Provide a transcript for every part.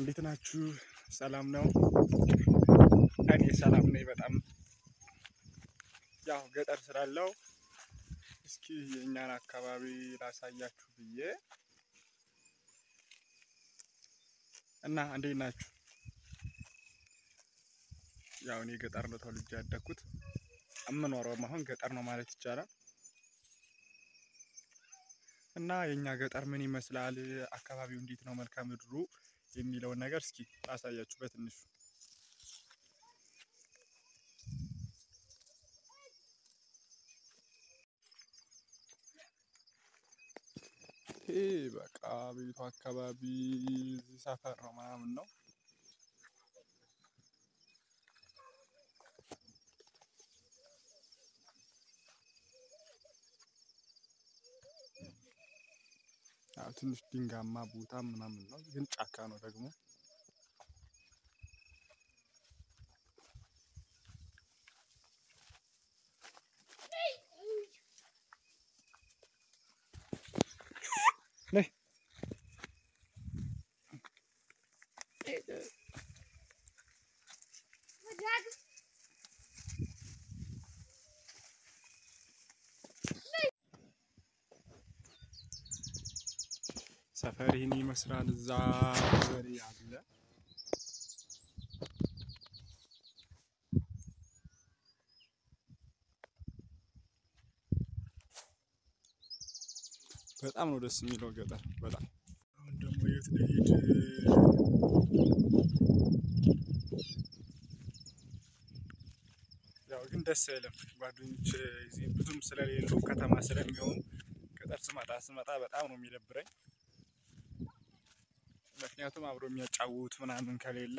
እንዴት ናችሁ? ሰላም ነው? እኔ ሰላም ነኝ በጣም ያው ገጠር ስላለው እስኪ የእኛን አካባቢ ላሳያችሁ ብዬ እና እንዴት ናችሁ? ያው እኔ ገጠር ነው ተወልጄ ያደግኩት የምኖረውም አሁን ገጠር ነው ማለት ይቻላል። እና የእኛ ገጠር ምን ይመስላል፣ አካባቢው እንዴት ነው፣ መልክዓ ምድሩ የሚለውን ነገር እስኪ ላሳያችሁ በትንሹ። ይሄ በቃ ቤቱ አካባቢ እዚህ ሰፈር ነው ምናምን ነው። ያው ትንሽ ድንጋማ ቦታ ምናምን ነው፣ ግን ጫካ ነው ደግሞ። ሰፈር ይህን ይመስላል። እዛ በሬ አለ። በጣም ነው ደስ የሚለው ገጠር በጣም። አሁን ደግሞ የት ልሄድ? ያው ግን ደስ አይልም። ጓደኞች እዚህ ብዙም ስለሌሉ ከተማ ስለሚሆኑ ገጠር ስመጣ ስመጣ በጣም ነው የሚደብረኝ። ምክንያቱም አብሮ የሚያጫውት ምናምን ከሌለ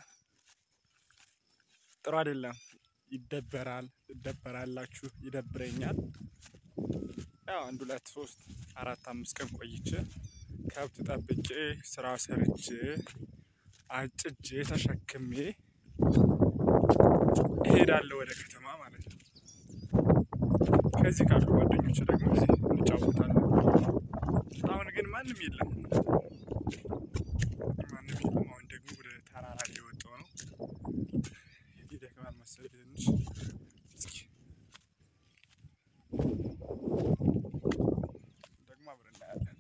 ጥሩ አይደለም። ይደበራል፣ ትደበራላችሁ፣ ይደብረኛል። ያው አንድ ሁለት ሶስት አራት አምስት ቀን ቆይቼ ከብት ጠብቄ ስራ ሰርቼ አጭጄ ተሸክሜ እሄዳለሁ ወደ ከተማ ማለት ነው። ከዚህ ካሉ ጓደኞች ደግሞ እዚህ እንጫወታለን። አሁን ግን ማንም የለም ማንም የለም። አሁን ደግሞ ወደ ተራራ እየወጣሁ ነው። ይደክማል መሰለኝ ትንሽ። እስኪ ደግሞ አብረን እናያለን።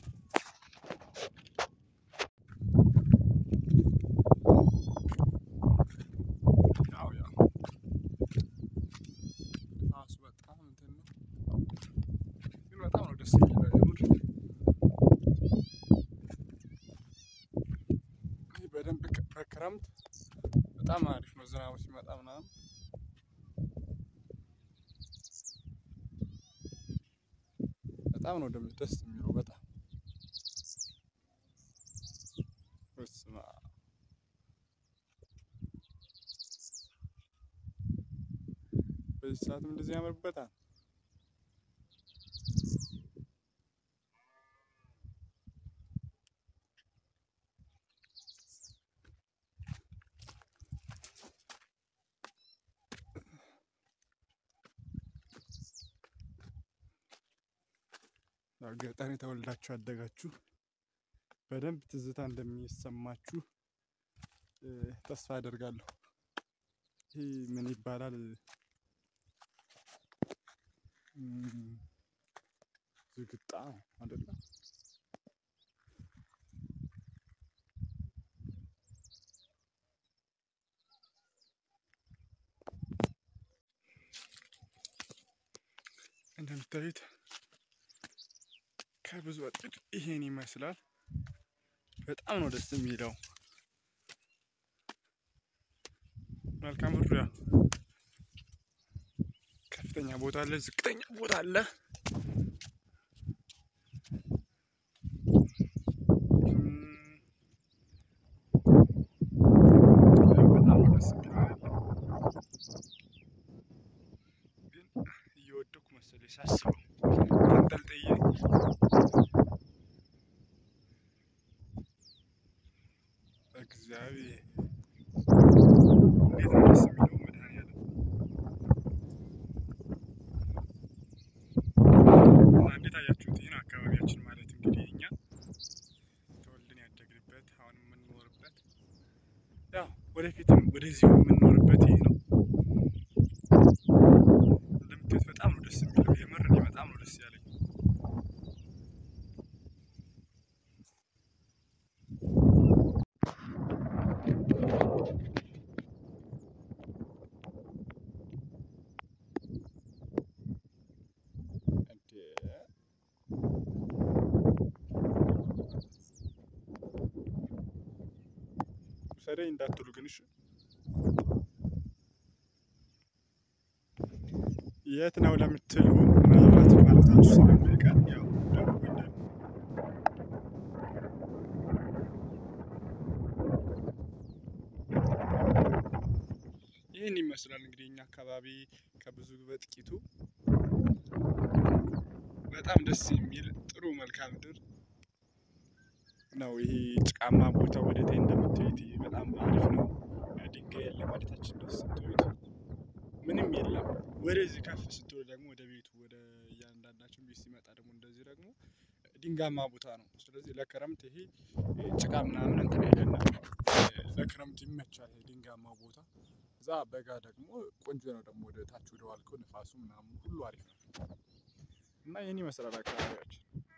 ያው ያው ራሱ በጣም እንትን ነው፣ ግን በጣም ነው ደስ የሚለው የምር ይህ በደንብ በክረምት በጣም አሪፍ ነው። ዝናቡ ሲመጣ ምናምን በጣም ነው ደግሞ ደስ የሚለው በጣም በስመ አብ። በዚህ ሰዓትም እንደዚህ ያምርበታል። ያው ገጠር የተወልዳችሁ ያደጋችሁ በደንብ ትዝታ እንደሚሰማችሁ ተስፋ አደርጋለሁ። ይህ ምን ይባላል? ዝግጣ አይደለም? እንደምታዩት ከብዙ ወጥድ ይሄን ይመስላል። በጣም ነው ደስ የሚለው። መልክዓ ምድሩ ያው ከፍተኛ ቦታ አለ፣ ዝቅተኛ ቦታ አለ። በጣም ነው ደስ የሚለው። ግን እየወደኩ መሰለኝ ሳስበው ተንጠልጥዬ እግዚአብሔር እንዴት ነው ደስ የሚለው መድኃኒዓለም እና እንዴት አያችሁት? ይህን አካባቢያችን ማለት እንግዲህ እኛ ተወልደን ያደግንበት አሁን የምንኖርበት ወደፊትም ወደዚሁ የምንኖርበት ይሄ ነው። እንደምታዩት በጣም ነው ደስ የሚለው። የምር እኔ በጣም ነው ደስ ያለኝ። ውሰደኝ እንዳትሉ ግን እሺ። የት ነው ለምትሉ ምናልባት ማለታችሁ ስለማይቀር ያው ደውሉልን። ይህን ይመስላል እንግዲህ እኛ አካባቢ ከብዙ በጥቂቱ በጣም ደስ የሚል ጥሩ መልክዓ ምድር ነው። ይሄ ጭቃማ ቦታ ወደ ታይ እንደምታዩት ይሄ በጣም አሪፍ ነው። ድንጋይ የለም ወደታችን ደስ ስትሉት ምንም የለም። ወደዚህ ከፍ ስትሉ ደግሞ ወደ ቤቱ ወደ እያንዳንዳችን ቤት ሲመጣ ደግሞ እንደዚህ ደግሞ ድንጋማ ቦታ ነው። ስለዚህ ለክረምት ይሄ ጭቃ ምናምን እንትን አይደለም። ለክረምት ይመቻል ይሄ ድንጋማ ቦታ። እዛ በጋ ደግሞ ቆንጆ ነው። ደግሞ ወደ ታች ወደ ዋልከው ንፋሱ ምናምን ሁሉ አሪፍ ነው እና ይህን ይመስላል አካባቢያችን።